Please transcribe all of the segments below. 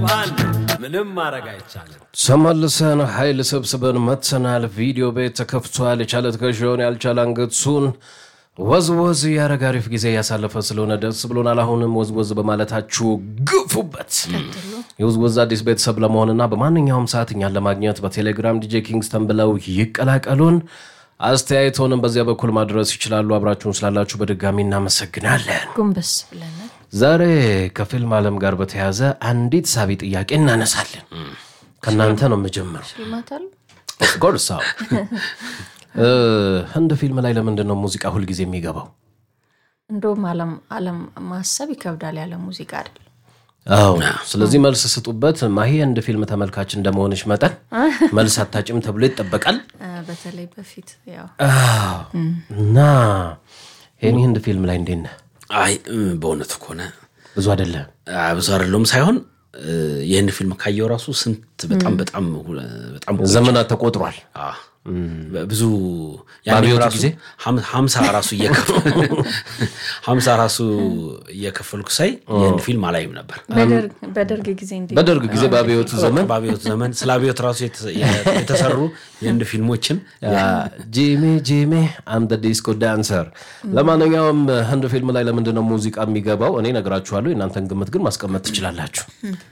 ከባድ ነው። ምንም ማድረግ አይቻልም። ተመልሰን ኃይል ሰብስበን መጥተናል። ቪዲዮ ቤት ተከፍቷል። የቻለ ትከሻውን ያልቻለ አንገቱን ወዝወዝ ያረግ አሪፍ ጊዜ ያሳለፈ ስለሆነ ደስ ብሎናል። አሁንም ወዝወዝ በማለታችሁ ግፉበት። የወዝወዝ አዲስ ቤተሰብ ለመሆንና በማንኛውም ሰዓት እኛን ለማግኘት በቴሌግራም ዲጄ ኪንግስተን ብለው ይቀላቀሉን። አስተያየቶንም በዚያ በኩል ማድረስ ይችላሉ። አብራችሁን ስላላችሁ በድጋሚ እናመሰግናለን። ጎንበስ ብለናል። ዛሬ ከፊልም ዓለም ጋር በተያያዘ አንዲት ሳቢ ጥያቄ እናነሳለን። ከእናንተ ነው የምጀምረው። ሽልማት አሉ። ኦፍኮርስ አዎ። እ ህንድ ፊልም ላይ ለምንድን ነው ሙዚቃ ሁልጊዜ የሚገባው? እንደውም አለም አለም ማሰብ ይከብዳል ያለ ሙዚቃ አይደለም። አዎ ስለዚህ መልስ ስጡበት። ማሂ የህንድ ፊልም ተመልካች እንደመሆንሽ መጠን መልስ አታጭም ተብሎ ይጠበቃል። እ በተለይ በፊት ያው አዎ። እና ይህን ህንድ ፊልም ላይ እንዴት ነህ? አይ እም፣ በእውነቱ ከሆነ ብዙ አይደለም። አ፣ ብዙ አይደለውም ሳይሆን እ፣ ይህን ፊልም ካየው ራሱ ስንት በጣም በጣም ሁ- በጣም ዘመናት ተቆጥሯል። አ፣ ብዙ ያኔ በአብዮቱ ራሱ ጊዜ? ሀም- ሀምሳ ራሱ እየከፈ- ሀምሳ ራሱ እየከፈልኩ ሳይ ይህን ፊልም አላይም ነበር። በደርግ በደርግ ጊዜ እንዲ በደርግ ጊዜ በአብዮቱ ዘመን በአብዮት ዘመን ስለ አብዮት ራሱ የተ- የተሰሩ የህንድ ፊልሞችን ጂሚ ጂሚ አም ደ ዲስኮ ዳንሰር። ለማንኛውም ህንድ ፊልም ላይ ለምንድን ነው ሙዚቃ የሚገባው? እኔ ነግራችኋለሁ። የእናንተን ግምት ግን ማስቀመጥ ትችላላችሁ።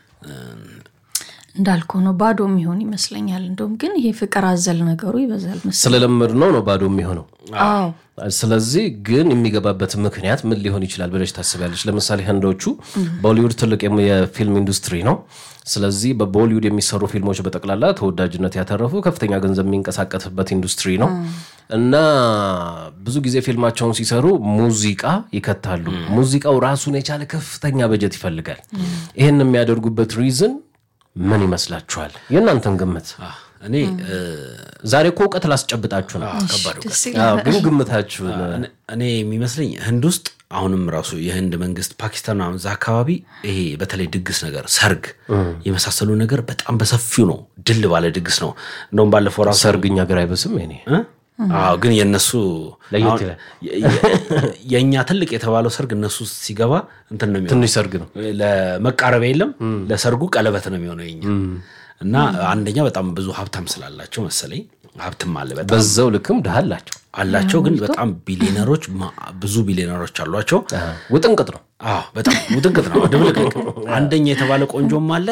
እንዳልከው ነው ባዶ የሚሆን ይመስለኛል። እንደውም ግን ይሄ ፍቅር አዘል ነገሩ ይበዛል መሰለኝ። ስለለመድ ነው ነው ባዶ የሚሆነው። አዎ ስለዚህ ግን የሚገባበት ምክንያት ምን ሊሆን ይችላል ብለሽ ታስቢያለሽ? ለምሳሌ ህንዶቹ ቦሊውድ ትልቅ የም- የፊልም ኢንዱስትሪ ነው። ስለዚህ በቦሊውድ የሚሰሩ ፊልሞች በጠቅላላ ተወዳጅነት ያተረፉ ከፍተኛ ገንዘብ የሚንቀሳቀስበት ኢንዱስትሪ ነው እና ብዙ ጊዜ ፊልማቸውን ሲሰሩ ሙዚቃ ይከታሉ። ሙዚቃው ራሱን የቻለ ከፍተኛ በጀት ይፈልጋል። ይህን የሚያደርጉበት ሪዝን ምን ይመስላችኋል? የእናንተን ግምት። አ፣ እኔ እ፣ ዛሬ እኮ እውቀት ላስጨብጣችሁ ነው። ከባድ እውቀት ደስ አዎ፣ ግን ግምታችሁን እኔ- እኔ የሚመስለኝ ህንድ ውስጥ አሁንም ራሱ የህንድ መንግስት ፓኪስታን ምናምን እዛ አካባቢ ይሄ በተለይ ድግስ ነገር ሰርግ የመሳሰሉ ነገር በጣም በሰፊው ነው። ድል ባለ ድግስ ነው። እንደውም ባለፈው ራሱ ሰርግኛ ሀገር አይበስም ኔ እ? አዎ ግን የእነሱ ለየት አሁን ይላል። የ- የ- የእኛ ትልቅ የተባለው ሰርግ እነሱ ውስጥ ሲገባ እንትን ነው የሚሆነው። ትንሽ ሰርግ ነው። ለመቃረቢያ የለም ለሰርጉ ቀለበት ነው የሚሆነው የኛ እና አንደኛ በጣም ብዙ ሀብታም ስላላቸው መሰለኝ ሀብትም አለ በጣም በዛው ልክም ድሃ አላቸው። አላቸው ግን በጣም ቢሊዮነሮች ማ- ብዙ ቢሊዮነሮች አሏቸው። ውጥንቅጥ ነው። አዎ በጣም ውጥንቅጥ ነው ድብልቅልቅ። አንደኛ የተባለ ቆንጆም አለ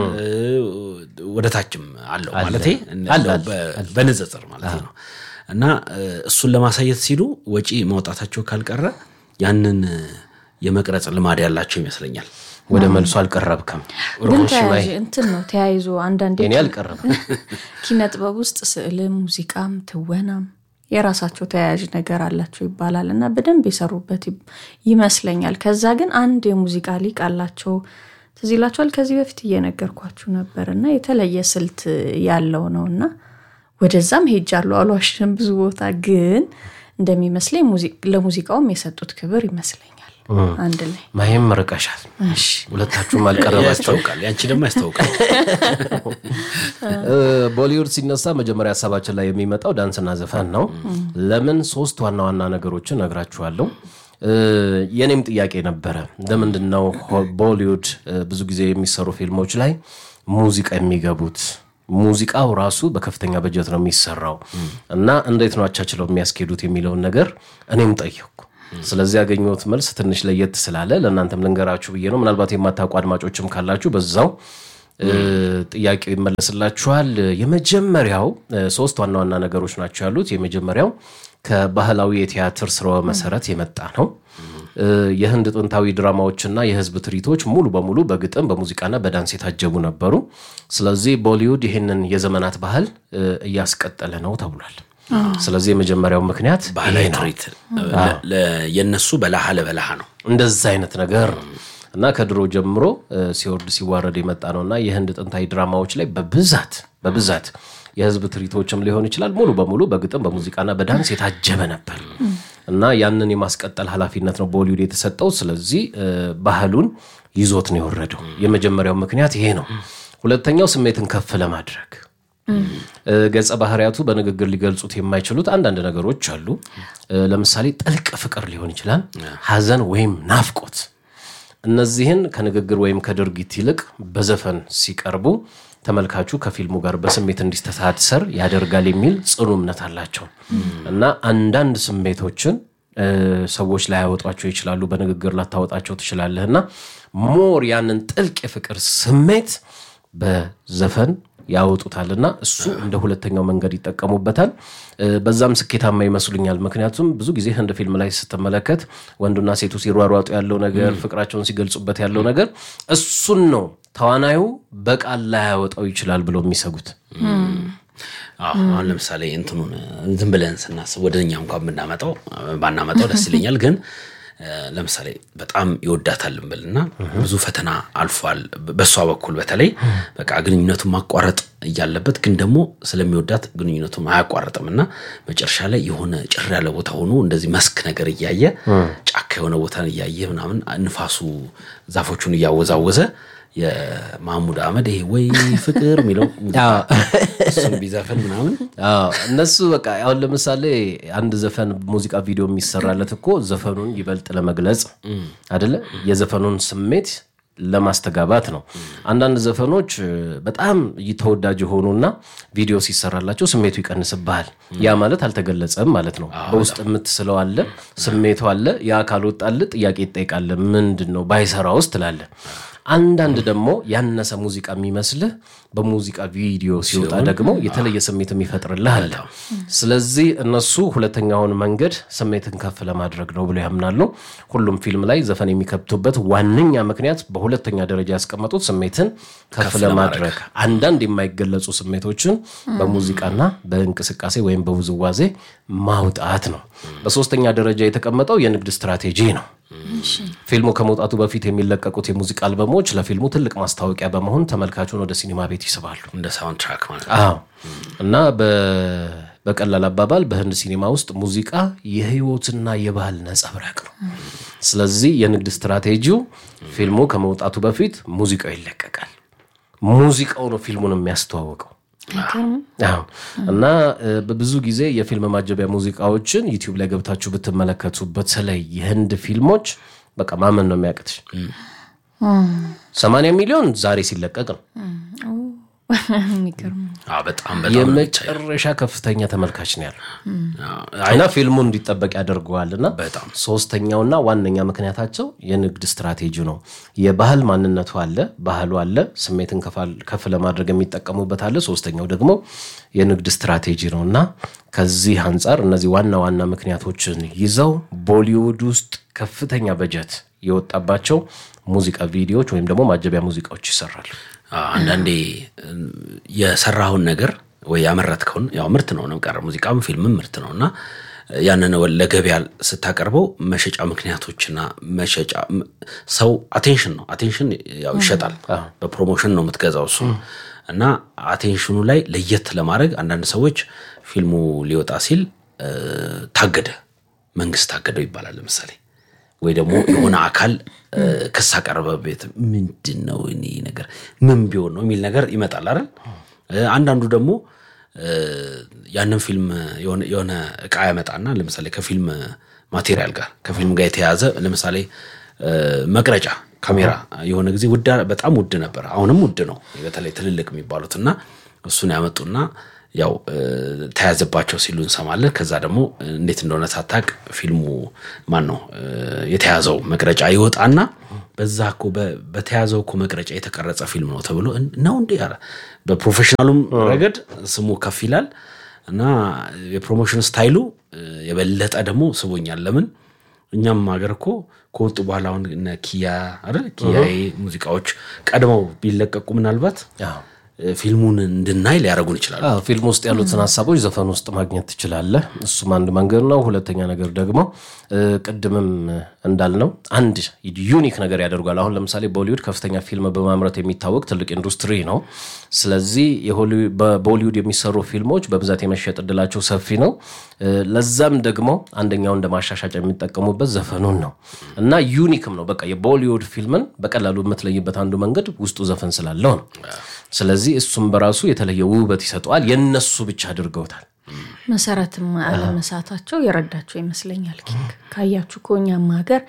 ወደ ታችም አለው ማለት አለ፣ በንጽጽር ማለት ነው። እና እ፣ እሱን ለማሳየት ሲሉ ወጪ ማውጣታቸው ካልቀረ ያንን የመቅረጽ ልማድ ያላቸው ይመስለኛል። ወደ መልሶ አልቀረብክም። ግን ሮሽ ባይ ተያያዥ እንትን ነው ተያይዞ አንዳንዴ እኔ አልቀረብም። ኪነ ጥበብ ውስጥ ስዕልም፣ ሙዚቃም፣ ትወናም የራሳቸው ተያያዥ ነገር አላቸው ይባላል እና በደንብ የሰሩበት ይ- ይመስለኛል። ከዛ ግን አንድ የሙዚቃ ሊቅ አላቸው ትዝ ይላችኋል። ከዚህ በፊት እየነገርኳችሁ ነበር እና የተለየ ስልት ያለው ነው እና ወደዛም ሄጃለሁ አልዋሽም። ብዙ ቦታ ግን እንደሚመስለኝ ሙዚ- ለሙዚቃውም የሰጡት ክብር ይመስለኛል አንድ ላይ ማይም ርቀሻል። ሁለታችሁም አልቀረባቸው። ያስታውቃል። ያንቺ ደግሞ ያስታውቃል። ቦሊውድ ሲነሳ መጀመሪያ ሀሳባችን ላይ የሚመጣው ዳንስና ዘፈን ነው። ለምን ሶስት ዋና ዋና ነገሮችን ነግራችኋለሁ። እ፣ የኔም ጥያቄ ነበረ። ለምንድን ነው ሆ- ቦሊውድ እ፣ ብዙ ጊዜ የሚሰሩ ፊልሞች ላይ ሙዚቃ የሚገቡት? ሙዚቃው ራሱ በከፍተኛ በጀት ነው የሚሰራው እና እንዴት ነው አቻችለው የሚያስኬዱት የሚለውን ነገር እኔም ጠየቅኩ። ስለዚህ ያገኘሁት መልስ ትንሽ ለየት ስላለ ለእናንተም ልንገራችሁ ብዬ ነው። ምናልባት የማታውቁ አድማጮችም ካላችሁ በዛው እ፣ ጥያቄው ይመለስላችኋል። የመጀመሪያው እ፣ ሶስት ዋና ዋና ነገሮች ናቸው ያሉት። የመጀመሪያው ከባህላዊ የቲያትር ስርወ መሰረት የመጣ ነው። እ፣ የህንድ ጥንታዊ ድራማዎችና የህዝብ ትርኢቶች ሙሉ በሙሉ በግጥም በሙዚቃና በዳንስ የታጀቡ ነበሩ። ስለዚህ ቦሊውድ ይህንን የዘመናት ባህል እ፣ እያስቀጠለ ነው ተብሏል። ስለዚህ የመጀመሪያው ምክንያት ባህላዊ ይሄ ነው። ትርኢት ለ- ለ- የእነሱ በላሃ ለበላሃ ነው። እንደዛ አይነት ነገር ነው እና ከድሮ ጀምሮ እ፣ ሲወርድ ሲዋረድ የመጣ ነው እና የህንድ ጥንታዊ ድራማዎች ላይ በብዛት በብዛት የህዝብ ትርኢቶችም ሊሆን ይችላል ሙሉ በሙሉ በግጥም በሙዚቃና በዳንስ የታጀበ ነበር እና ያንን የማስቀጠል ኃላፊነት ነው ቦሊውድ የተሰጠው። ስለዚህ እ፣ ባህሉን ይዞት ነው የወረደው። የመጀመሪያው ምክንያት ይሄ ነው። ሁለተኛው ስሜትን ከፍ ለማድረግ እ፣ ገጸ ባህሪያቱ በንግግር ሊገልጹት የማይችሉት አንዳንድ ነገሮች አሉ። እ፣ ለምሳሌ ጥልቅ ፍቅር ሊሆን ይችላል፣ ሐዘን ወይም ናፍቆት እነዚህን ከንግግር ወይም ከድርጊት ይልቅ በዘፈን ሲቀርቡ ተመልካቹ ከፊልሙ ጋር በስሜት እንዲስተሳሰር ያደርጋል የሚል ጽኑ እምነት አላቸው እና አንዳንድ ስሜቶችን እ፣ ሰዎች ላያወጧቸው ይችላሉ። በንግግር ላታወጣቸው ትችላለህ እና ሞር ያንን ጥልቅ የፍቅር ስሜት በዘፈን ያወጡታልና እሱ እንደ ሁለተኛው መንገድ ይጠቀሙበታል። እ፣ በዛም ስኬታማ ይመስሉኛል። ምክንያቱም ብዙ ጊዜ ህንድ ፊልም ላይ ስትመለከት ወንዱና ሴቱ ሲሯሯጡ ያለው ነገር፣ ፍቅራቸውን ሲገልጹበት ያለው ነገር እሱን ነው ተዋናዩ በቃል ላያወጣው ይችላል ብለው የሚሰጉት። አዎ፣ አሁን ለምሳሌ እንትኑን ዝም ብለን ስናስብ ወደ እኛ እንኳን ብናመጣው ባናመጣው ደስ ይለኛል። ግን እ፣ ለምሳሌ በጣም ይወዳታል እንበልና ብዙ ፈተና አልፏል። በእሷ በኩል በተለይ በቃ ግንኙነቱን ማቋረጥ እያለበት ግን ደግሞ ስለሚወዳት ግንኙነቱን አያቋርጥም እና መጨረሻ ላይ የሆነ ጭር ያለ ቦታ ሆኖ እንደዚህ መስክ ነገር እያየ ጫካ የሆነ ቦታን እያየ ምናምን ንፋሱ ዛፎቹን እያወዛወዘ የማህሙድ አህመድ ይሄ ወይ ፍቅር የሚለው እሱን ቢዘፍን ምናምን አዎ፣ እነሱ በቃ አሁን ለምሳሌ አንድ ዘፈን ሙዚቃ ቪዲዮ የሚሰራለት እኮ ዘፈኑን ይበልጥ ለመግለጽ አደለ የዘፈኑን ስሜት ለማስተጋባት ነው። አንዳንድ ዘፈኖች እ፣ በጣም ተወዳጅ የሆኑና ቪዲዮ ሲሰራላቸው ስሜቱ ይቀንስብሃል። ያ ማለት አልተገለጸም ማለት ነው። በውስጥ የምትስለው አለ፣ ስሜቱ አለ። ያ ካልወጣል ጥያቄ ይጠይቃል። ምንድን ነው ባይሰራ ውስጥ ትላለ። አንዳንድ ደግሞ ያነሰ ሙዚቃ የሚመስልህ በሙዚቃ ቪዲዮ ሲወጣ ደግሞ የተለየ ስሜት የሚፈጥርልህ አለ። ስለዚህ እነሱ ሁለተኛውን መንገድ ስሜትን ከፍ ለማድረግ ነው ብለው ያምናሉ። ሁሉም ፊልም ላይ ዘፈን የሚከብቱበት ዋነኛ ምክንያት በሁለተኛ ደረጃ ያስቀመጡት ስሜትን ከፍ ለማድረግ አንዳንድ የማይገለጹ ስሜቶችን በሙዚቃና በእንቅስቃሴ ወይም በውዝዋዜ ማውጣት ነው። በሶስተኛ ደረጃ የተቀመጠው የንግድ ስትራቴጂ ነው። ፊልሙ ከመውጣቱ በፊት የሚለቀቁት የሙዚቃ አልበሞች ለፊልሙ ትልቅ ማስታወቂያ በመሆን ተመልካቹን ወደ ሲኒማ ቤት ይስባሉ። እንደ ሳውንድ ትራክ ማለት ነው። አዎ እና በ- በቀላል አባባል በህንድ ሲኒማ ውስጥ ሙዚቃ የህይወትና የባህል ነጸብራቅ ነው። ስለዚህ የንግድ ስትራቴጂው ፊልሙ ከመውጣቱ በፊት ሙዚቃው ይለቀቃል። ሙዚቃው ነው ፊልሙን የሚያስተዋውቀው። አዎ እና እ፣ በብዙ ጊዜ የፊልም ማጀቢያ ሙዚቃዎችን ዩቲዩብ ላይ ገብታችሁ ብትመለከቱ በተለይ የህንድ ፊልሞች በቃ ማመን ነው የሚያቅትሽ። ሰማንያ ሚሊዮን ዛሬ ሲለቀቅ ነው የሚገርም አዎ፣ በጣም በጣም ነው የሚታየው። የመጨረሻ ከፍተኛ ተመልካች ነው ያለው አዎ፣ እና ፊልሙ እንዲጠበቅ ያደርገዋል። እና በጣም ሶስተኛውና ዋነኛ ምክንያታቸው የንግድ ስትራቴጂ ነው። የባህል ማንነቱ አለ፣ ባህሉ አለ፣ ስሜትን ከፋል- ከፍ ለማድረግ የሚጠቀሙበት አለ። ሶስተኛው ደግሞ የንግድ ስትራቴጂ ነው እና ከዚህ አንጻር እነዚህ ዋና ዋና ምክንያቶችን ይዘው ቦሊውድ ውስጥ ከፍተኛ በጀት የወጣባቸው ሙዚቃ ቪዲዮዎች ወይም ደግሞ ማጀቢያ ሙዚቃዎች ይሰራሉ። አዎ፣ አንዳንዴ እ፣ የሰራኸውን ነገር ወይ ያመረትከውን ያው ምርት ነው ነው ቀረ ሙዚቃም ፊልምም ምርት ነው እና ያንን ወ- ለገበያ ስታቀርበው መሸጫ ምክንያቶችና መሸጫ ም- ሰው አቴንሽን ነው አቴንሽን ያው ይሸጣል በፕሮሞሽን ነው የምትገዛው እሱ እና አቴንሽኑ ላይ ለየት ለማድረግ አንዳንድ ሰዎች ፊልሙ ሊወጣ ሲል እ፣ ታገደ መንግስት ታገደው ይባላል ለምሳሌ ወይ ደግሞ የሆነ አካል እ፣ ክስ አቀረበበት ምንድን ነው እኔ ነገር ምን ቢሆን ነው የሚል ነገር ይመጣል አይደል እ፣ አንዳንዱ ደግሞ እ፣ ያንን ፊልም የሆነ- የሆነ እቃ ያመጣና ለምሳሌ ከፊልም ማቴሪያል ጋር ከፊልም ጋር የተያዘ ለምሳሌ እ፣ መቅረጫ ካሜራ የሆነ ጊዜ ውድ በጣም ውድ ነበር አሁንም ውድ ነው በተለይ ትልልቅ የሚባሉት እና እሱን ያመጡና ያው እ፣ ተያዘባቸው ሲሉ እንሰማለን። ከዛ ደግሞ እንዴት እንደሆነ ሳታቅ ፊልሙ ማን ነው እ፣ የተያዘው መቅረጫ ይወጣና በዛ እኮ በ- በተያዘው እኮ መቅረጫ የተቀረጸ ፊልም ነው ተብሎ እን- ነው እንዴ ኧረ በፕሮፌሽናሉም ረገድ ስሙ ከፍ ይላል እና የፕሮሞሽን ስታይሉ እ፣ የበለጠ ደግሞ ስቦኛል። ለምን እኛም ሀገር እኮ ከወጡ በኋላ አሁን እነ ኪያ አይደል ኪያዬ ሙዚቃዎች ቀድመው ቢለቀቁ ምናልባት አዎ። እ፣ ፊልሙን እንድናይ ሊያደርጉን ይችላሉ። አዎ ፊልም ውስጥ ያሉትን ሀሳቦች ዘፈን ውስጥ ማግኘት ትችላለህ። እሱም አንድ መንገድ ነው። ሁለተኛ ነገር ደግሞ እ፣ ቅድምም እንዳልነው አንድ ዩኒክ ነገር ያደርጓል። አሁን ለምሳሌ ቦሊውድ ከፍተኛ ፊልም በማምረት የሚታወቅ ትልቅ ኢንዱስትሪ ነው። ስለዚህ የሆሊ- በቦሊውድ የሚሰሩ ፊልሞች በብዛት የመሸጥ እድላቸው ሰፊ ነው። እ፣ ለዛም ደግሞ አንደኛው እንደ ማሻሻጫ የሚጠቀሙበት ዘፈኑን ነው እና ዩኒክም ነው። በቃ የቦሊውድ ፊልምን በቀላሉ የምትለይበት አንዱ መንገድ ውስጡ ዘፈን ስላለው ነው። ስለዚህ እሱም በራሱ የተለየ ውበት ይሰጠዋል። የነሱ ብቻ አድርገውታል። መሰረትም አለመሳታቸው የረዳቸው ይመስለኛል። ኪንግ ካያችሁ ከኛም ሀገር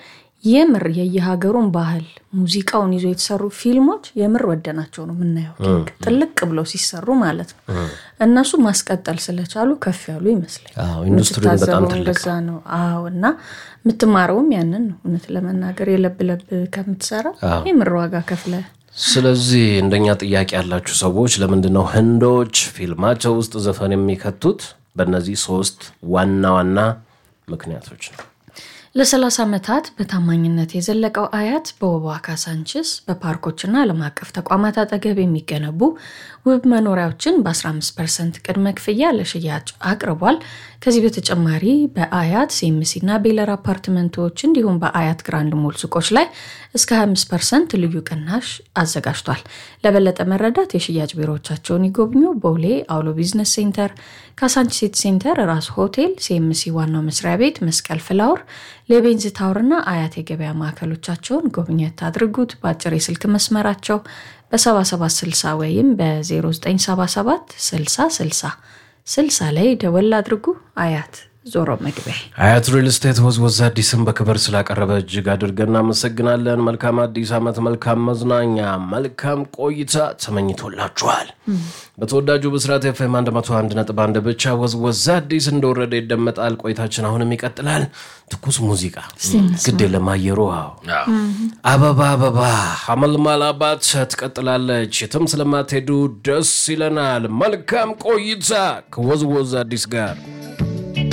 የምር የየሀገሩን ባህል ሙዚቃውን ይዞ የተሰሩ ፊልሞች የምር ወደናቸው ነው የምናየው። ልክ ጥልቅ ብለው ሲሰሩ ማለት ነው። እነሱ ማስቀጠል ስለቻሉ ከፍ ያሉ ይመስለኛል። አዎ፣ ኢንዱስትሪው በጣም የምትታዘበው ትልቅ እንደዛ ነው። አዎ እና የምትማረውም ያንን ነው። እውነት ለመናገር የለብ ለብ ከምትሰራ የምር ዋጋ ከፍለ ስለዚህ እንደኛ ጥያቄ ያላችሁ ሰዎች ለምንድን ነው ህንዶች ፊልማቸው ውስጥ ዘፈን የሚከቱት? በእነዚህ ሶስት ዋና ዋና ምክንያቶች ነው። ለ30 ዓመታት በታማኝነት የዘለቀው አያት በውቧ ካሳንችስ በፓርኮችና ዓለም አቀፍ ተቋማት አጠገብ የሚገነቡ ውብ መኖሪያዎችን በ15 ፐርሰንት ቅድመ ክፍያ ለሽያጭ አቅርቧል። ከዚህ በተጨማሪ በአያት ሴምሲና ቤለር አፓርትመንቶች እንዲሁም በአያት ግራንድ ሞል ሱቆች ላይ እስከ 25 ፐርሰንት ልዩ ቅናሽ አዘጋጅቷል። ለበለጠ መረዳት የሽያጭ ቢሮዎቻቸውን ይጎብኙ። ቦሌ አውሎ ቢዝነስ ሴንተር፣ ካሳንቺስ ሲቲ ሴንተር፣ ራስ ሆቴል፣ ሴምሲ ዋናው መስሪያ ቤት፣ መስቀል ፍላወር፣ ሌቤንዝ ታወርና አያት የገበያ ማዕከሎቻቸውን ጎብኘት አድርጉት። በአጭር የስልክ መስመራቸው በ7760 ወይም በ0977 60 60 60 ላይ ደወል አድርጉ። አያት ዞሮ መግቢያ አያት ሪል ስቴት ወዝወዝ አዲስን በክብር ስላቀረበ እጅግ አድርገን እናመሰግናለን። መልካም አዲስ ዓመት፣ መልካም መዝናኛ፣ መልካም ቆይታ ተመኝቶላችኋል። በተወዳጁ ብስራት ኤፍኤም 101.1 ብቻ ወዝወዝ አዲስ እንደወረደ ይደመጣል። ቆይታችን አሁንም ይቀጥላል። ትኩስ ሙዚቃ ግድ የለም አየሩ አዎ። አበባ አበባ አመልማል አባት ትቀጥላለች። የትም ስለማትሄዱ ደስ ይለናል። መልካም ቆይታ ከወዝወዝ አዲስ ጋር